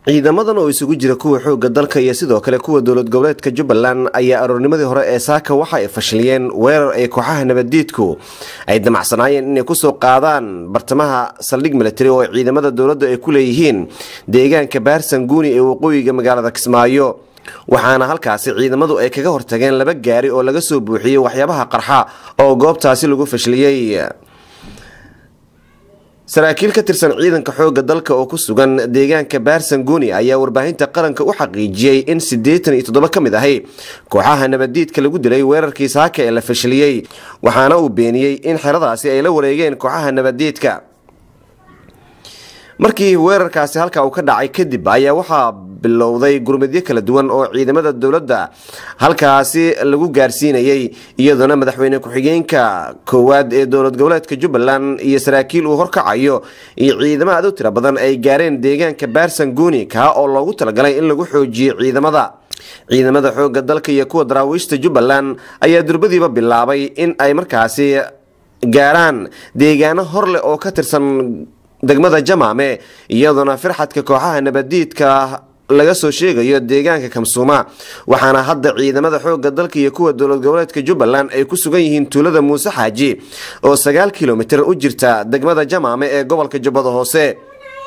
ciidamadan oo isugu jira kuwa xoogga dalka iyo sidoo kale kuwa dowlad goboleedka jubbaland ayaa aroornimadii hore ee saaka waxa ay fashiliyeen weerar ay kooxaha nabaddiidku ay damacsanaayeen inay kusoo qaadaan bartamaha saldhig militari oo ciidamada dowladda ay ku leeyihiin deegaanka baarsan guuni ee waqooyiga magaalada kismaayo waxaana halkaasi ciidamadu ay kaga hortageen laba gaari oo laga soo buuxiyey waxyaabaha qarxa oo goobtaasi lagu fashiliyey saraakiil ka tirsan ciidanka xoogga dalka oo ku sugan deegaanka baarsan guuni ayaa warbaahinta qaranka u xaqiijiyey in siddeetan iyo toddoba ka mid ahi kooxaha nabaddiidka lagu dilay weerarkii saaka ee la fashiliyey waxaana uu beeniyey in xeradaasi ay la wareegeen kooxaha nabaddiidka markii weerarkaasi halka uu ka dhacay kadib ayaa waxaa bilowday gurmadyo kala duwan oo ciidamada dowladda halkaasi lagu gaarsiinayay iyadoona madaxweyne ku-xigeenka koowaad ee dowlad goboleedka jubbaland iyo saraakiil uu horkacayo iyo ciidamo aad u tiro badan ay gaareen deegaanka baarsan guuni kaa oo loogu talagalay in lagu xoojiyo ciidamada ciidamada xoogga dalka iyo kuwa daraawiishta jubbaland ayaa durbadiiba bilaabay in ay markaasi gaaraan deegaano hor leh oo ka tirsan degmada jamaame iyadoona firxadka kooxaha nabaddiidka laga soo sheegayo deegaanka kamsuuma waxaana hadda ciidamada xoogga dalka iyo kuwa dowlad goboleedka jubbaland ay ku sugan yihiin tuulada muuse xaaji oo sagaal kilomitir u jirta degmada jamaame ee gobolka jubbada hoose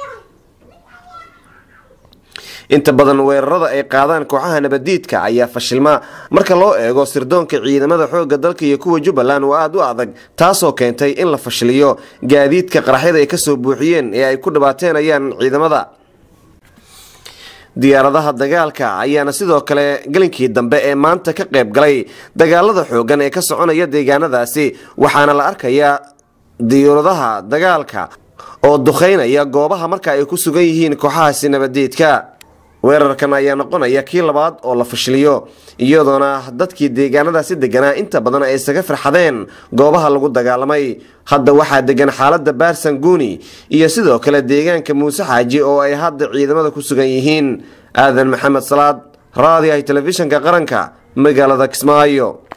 inta badan weerarada ay qaadaan kooxaha nabaddiidka ayaa fashilma marka loo eego sirdoonka ciidamada xoogga dalka iyo kuwa jubbaland oo aada u adag taasoo keentay in la fashiliyo gaadiidka qaraxyada ay kasoo buuxiyeen ee ay ku dhibaateenayaan ciidamada diyaaradaha dagaalka ayaana sidoo kale gelinkii dambe ee maanta ka qayb galay dagaalada xoogan ee ka soconaya deegaanadaasi waxaana la arkayaa diyaaradaha dagaalka oo duqeynaya goobaha marka ay ku sugan yihiin kooxahaasi nabaddiidka weerarkan ayaa noqonaya kii labaad oo la fashiliyo iyadoona dadkii deegaanadaasi deganaa inta badan ay isaga farxadeen goobaha lagu dagaalamay hadda waxaa degan xaalada baarsan guuni iyo sidoo kale deegaanka muuse xaaji oo ay hadda ciidamada ku sugan yihiin aadan maxamed salaad raadiyaha telefishinka qaranka magaalada kismaayo